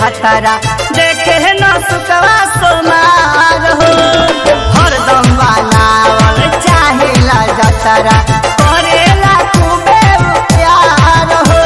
खतरा देखे न सुतवा सोमार हो हरदम बनावल चाहेला जतरा करेला खूबे प्यार हो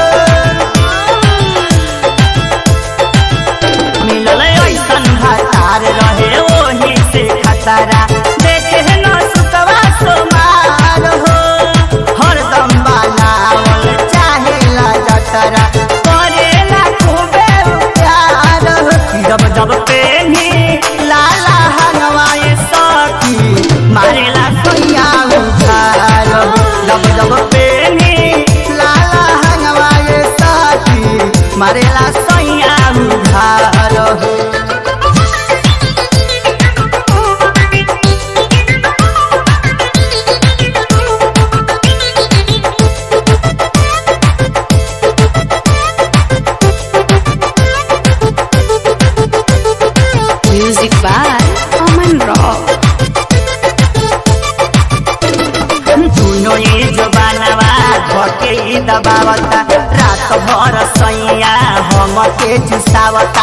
मिलल ऐसन भतार रहे ओही से खतरा देखे न सुतवा सोमार हो हरदम बनावल चाहेला जतरा करेला खूबे प्यार हो जब जब पेनी लाला हनवाए सखी मारेला सोया उधार जब जब पेनी लाला हनवाए सखी मारेला सोया उधार हो Music by Aman Rock. दुनो ये जबानवा धके ई दबावता रात भर सैया हम के चुसावता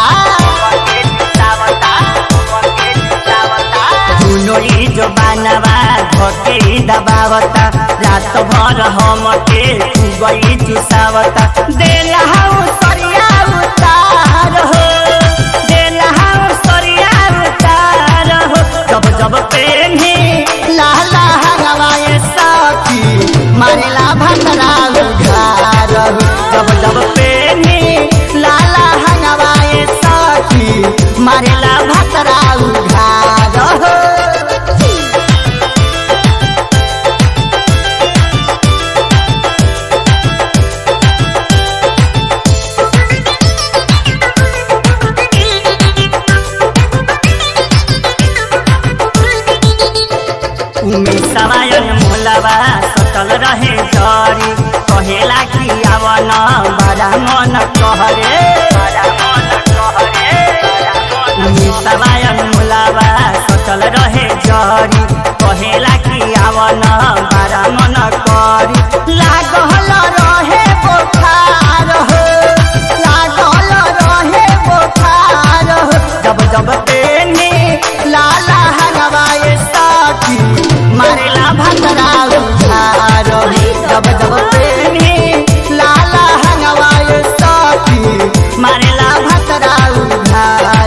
दुनो ये जबानवा धके ई दबावता रात भर हम के गई चुसावता देला हूँ सरिया उतार हो देला हूँ सरिया उतार हो जब जब पेनी लाला हवाए साथी मारेला भतरा उधार हो जब जब पेनी लाला हवाए साथी मारेला भतरा उधार हो उमे सवायन मोलवा सटल रहे जरी कहेला कि आवन बड़ा मन कहरे उमे सवायन मोलवा सटल रहे जरी कहेला कि आवन बड़ा मन करी लागल रहे बोखार हो लागल रहे बोखार हो जब जब पेनी लाला हलवाए साथी मारेला भतरा उधार हो जब जब पेनी लाला हलवाए साथी मारेला भतरा उधार